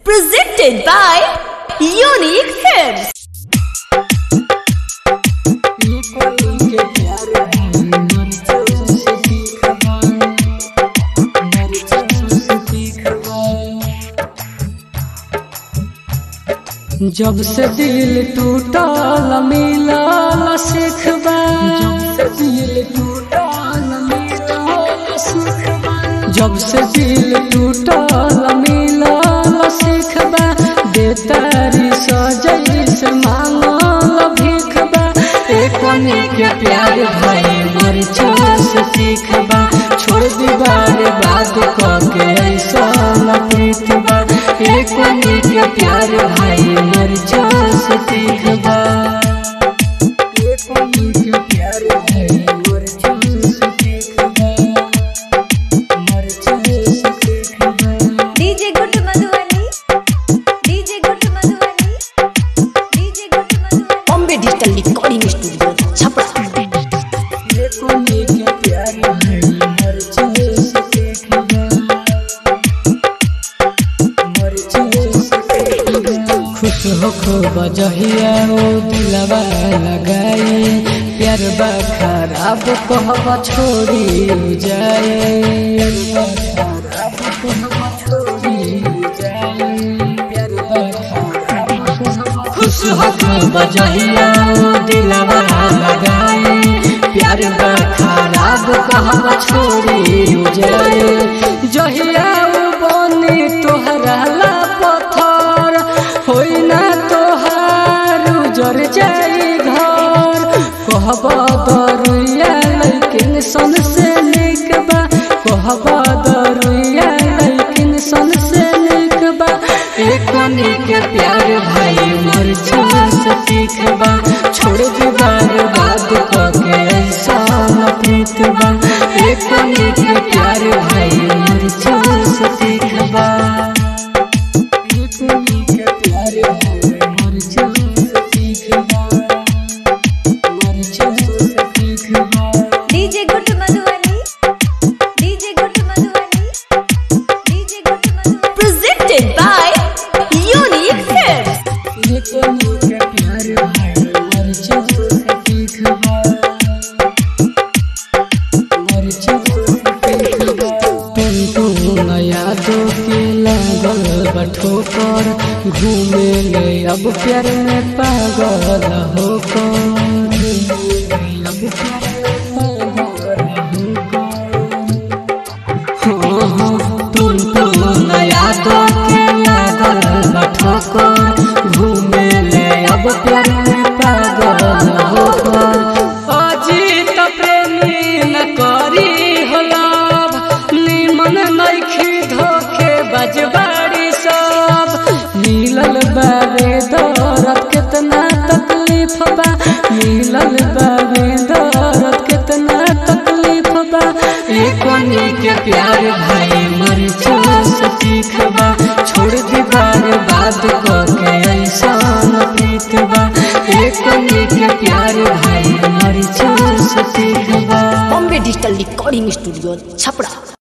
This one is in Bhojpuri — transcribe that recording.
Presented by Unique Films. जब से दिल टूटल मिलल सिखबा जब से दिल टूटल मिलल सिखबा जब से दिल टूटल मिलल सिखबा बेतारी सजई से मांगल भीखबा एक के प्यार भाई मर से सीखबा छोड़ दीवार बात के ऐसा प्रीतबा एक के प्यार भाई मर से सीखबा एक के प्यार भाई मर से सीखबा मर से सीखबा DJ Good Madhubani. DJ Good Madhubani. DJ Good Madhubani. Bombay Digital Recording Studio. Chapra. खुश हो खो बजहिया ओ दिलवा लगाई प्यार बा खराब कहब छोड़ी जाए खराब कहब छोड़ी जाए प्यार बा खराब खुश हो खो बजहिया ओ दिलवा लगाई प्यार बा खराब कहब छोड़ी जाए जहिया ओ बनी तोहरा ला पत्थर होई ना तोहार उजर जाई घर कहब दरुया लेकिन सन से निक बा कहब दरुया लेकिन सन से निक बा एक के प्यार भाई मर से सीखबा छोड़ दीवार बात के ऐसा प्रीत बा एक के प्यार भाई मर से सीखबा DJ Good Madhubani. DJ Good Madhubani. DJ Good Madhubani. Presented by Unique Films. यादों के लागल बठोकर घूमे ले अब प्यार में पागल होकर अब प्यार में पागल होकर तुम तुम यादों के लागल बठोकर घूमे ले अब प्यार में पागल होकर अजीत प्रेमी न करी हो लाभ निमन नइखी धोखे बजबाड़ी सब मिलल बाबे दौरत कितना तकलीफ बा मिलल बाबे दौरत कितना तकलीफ बा एक के प्यार भाई मर से सीखबा छोड़ दीवार बात के ऐसा प्रीत बा एक के प्यार भाई मर से सीखबा Bombay Digital Recording Studio. Chapra.